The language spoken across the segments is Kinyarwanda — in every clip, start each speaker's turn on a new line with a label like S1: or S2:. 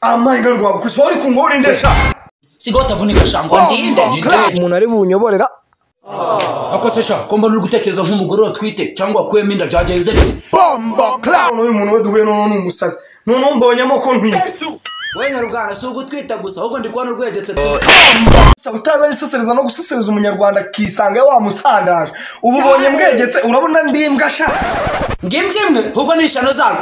S1: amahinga rwawe kuko ushobora kungurinde sha
S2: siko batavunika shango ndinde ndinde
S3: umuntu ari bunyoborera
S2: akose sha ko mbona uri gutekereza nk'umugore utwite cyangwa wakuyemo inda byagenze bite
S1: none uyu muntu we duhuye noneho ni umusazi noneho mbonyemo ko ntwite
S2: wowe na rugana si ugutwita gusa ahubwo ndi kubona urwegetse tuti
S1: saba utaza yisesereza no gusesereza umunyarwanda akisanga wamusandaje ubu ubonye mwegetse urabona ndimbwa sha
S2: ngimbwa imwe ahubwo ni ishano zanyu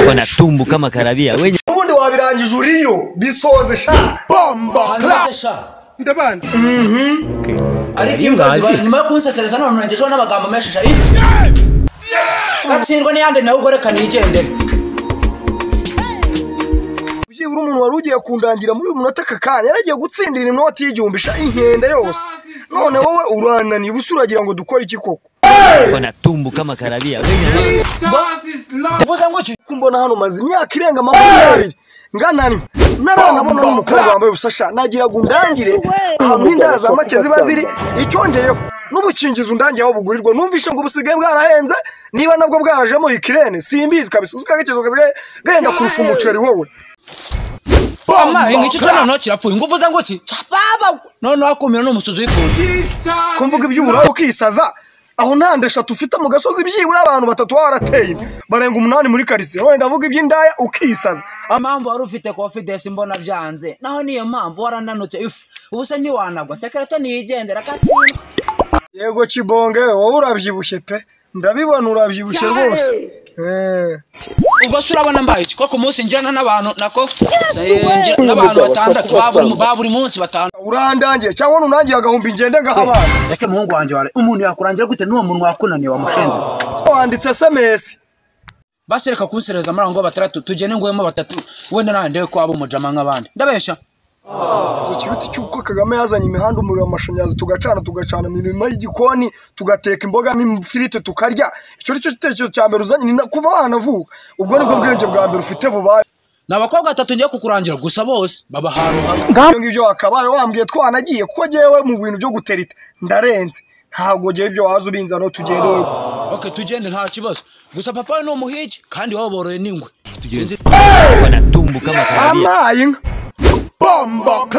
S4: wanatumbuka makarabia wenye
S1: ubundi wabirangije uriyo bisoze sha
S2: hanyuma se sha ariko imbwa ziba nyuma yo kunsesereza none urengejeho n'amagambo menshi sha iti gatsindwa n'iyandi nawe ubwo reka nigendere
S1: byibura umuntu wari ugiye kundangira muri uyu munota aka kanya yaragiye gutsindira inoti y'igihumbi sha inkende yose none wowe urananiye ubusa uragira ngo dukore iki koko
S4: wanatumbuka makarabia wenye
S1: uvuze ngo iki kuko mbona hano maze imyaka irenga makumyabiri ngananye naranabona n'umukobwa wambaye ubusa sha nagira ngo undangire ahantu h'indara za make ziba ziri icyongeyeho n'ubukingizo undangiyeho bugurirwa numvishe ngo busigaye bwarahenze niba nabwo bwarajemo ikirene simbizi kabisa uzi ko agakezo gasigaye gahenda kurusha umuceri wowe
S2: amaye nk'iki cyo noneho kirapfuye ngo uvuze ngo ki baba noneho akumira n'umusuzi w'ifundi
S1: kumvuga iby'uburaro ukisaza aho ntande eshatu ufite mu gasozi byibura abantu batatu baba barateye inda. barenga umunani muri karitsiye wenda avuga iby'indaya ukisaza
S2: impamvu wari ufite confidence mbona byanze naho niyo mpamvu warananutse ifu ubu se ntiwanagwa sekereta ntiyigendera agatsindwa
S1: yego kibonge wowe urabyibushye pe ndabibona urabyibushye rwose Eh.
S2: ubwo se urabona mbaye iki ko ku munsi njyana n'abantu nako ngira n'abantu batandatu ba buri- ba buri munsi batanu
S1: urandangire cyangwa nunangiye agahumbi ngende ngaho abana
S2: ese muhungu wanjye wari umuntu yakurangira gute n'uwo muntu wakunaniye wamushenze
S1: wanditse sms
S2: basi reka kunsereza muri aho ngo batandatu tugene ngoyemo batatu wenda nawe ndewe ko waba umujama nk'abandi ndabeshya
S1: ikibiti cy'uko kagame yazanye imihanda umuriro w'amashanyarazi tugacana tugacana imirimo y'igikoni tugateka imboga n'ifiriti tukarya icyo ni cyo gitekerezo cya mbere uzanye ni na- kuva wanavuka ubwo nibwo bwenge bwa mbere ufite bubaye
S2: ni abakobwa batatu ngiye kukurangira gusa bose baba ahantu hamwe
S1: ibyo ngibyo wakabaye wambwiye twanagiye kuko ngewe mu bintu byo guterita ndarenze ntabwo ngewe ibyo waza ubinza no tugende wowe
S2: ok tugende nta kibazo gusa papa we ni umuhigi kandi iwabo boroye n'ingwe sinzi
S4: wanatumbuka makarabia
S1: amaye inka